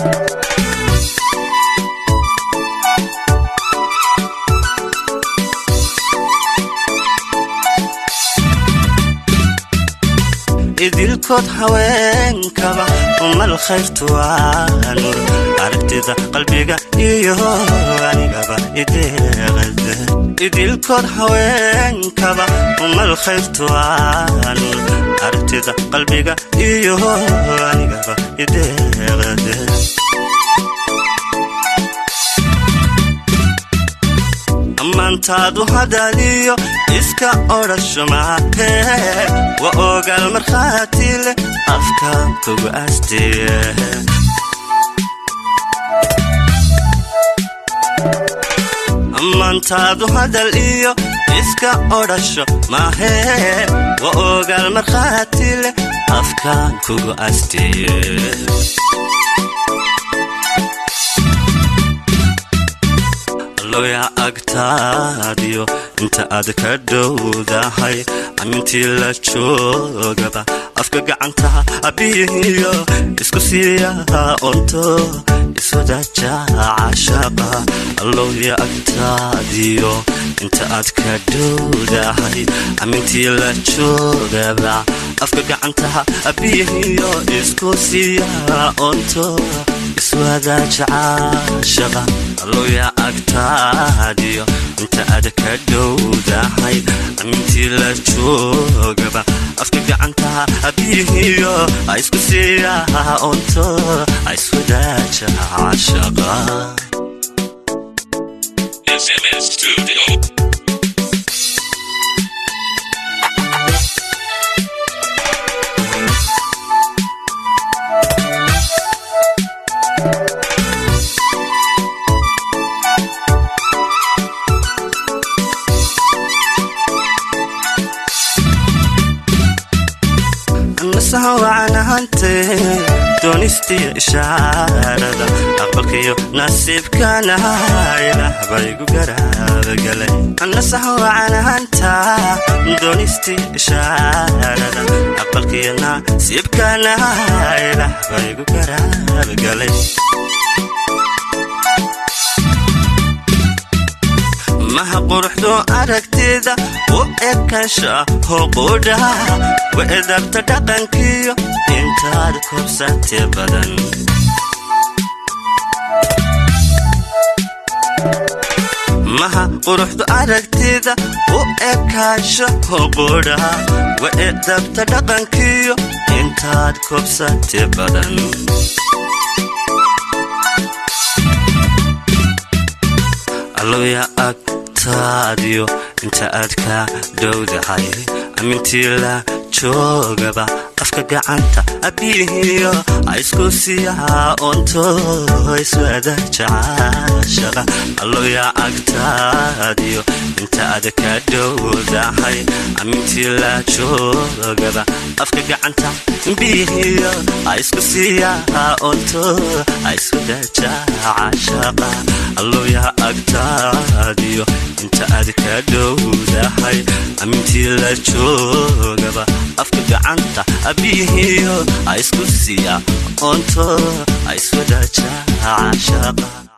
idilkood haweenkaba umal khayrtu waa nur aragtida qalbiga iyo anigaba ideeqada idilkood haweenkaba umal khayrtu waa nur aragtida qalbiga iyo anigaba ideeqada ammaantaadu hadaaliyo iska odhasho maahe wa ogaal markhaati leh afkaan kugu aastiye ammaantaadu hadal iyo iska odhasho maahe wa ogaal markhaati leh afkaan kugu aastiye loya agtaadiyo inta aad ka dhowdahay amintii la joogaba afka gacantaha abiyihiyo isku siiyaha onto iswadaja cashaqa loya agtaadiyo inta aad ka dhowdahay amintii la joogaba afka gacantaha abiyihiyo isku siiyaha onto iswadaja cashaqa loya agtaadiyo inta aad ka dhowdahay amintii la joogaba afka gacantaha abiyihiyo a isku siiyaha onto a iswadaaja cashaqa SMS Studio. nasaha wacanahante doonistiyo ishaarada aqbalkiyo nasiibkana ilaah baygu garaabagalay nasaha wacanahanta doonistiyo ishaarada aqbalkiyo nasiibkana ilaah baygu garaabagalay maha quruxdu aragtida u ekansha hoqudha wa edabta dhaqankiyo intaad kobsate badan maha quruxdu aragtida u ekaansha hoqudha wa edabta dhaqankiyo intaad kobsate badan alloya agtaadiyo inta aad ka dhowdahay amintii la joogaba afka gacanta abiyihiyo a isku siiyaha onto iswada jacashaqa alloya agtaadiyo inta aad ka dhowdahay amintii la joogaba afka gacanta biyihiyo a isku siiyaha onto a iswada jacashaqa alloya agtaadiyo inta aad ka dhowdahay amintii la joogaba afka gacanta abiyihiyo a isku siiya onto a iswada jacashaqa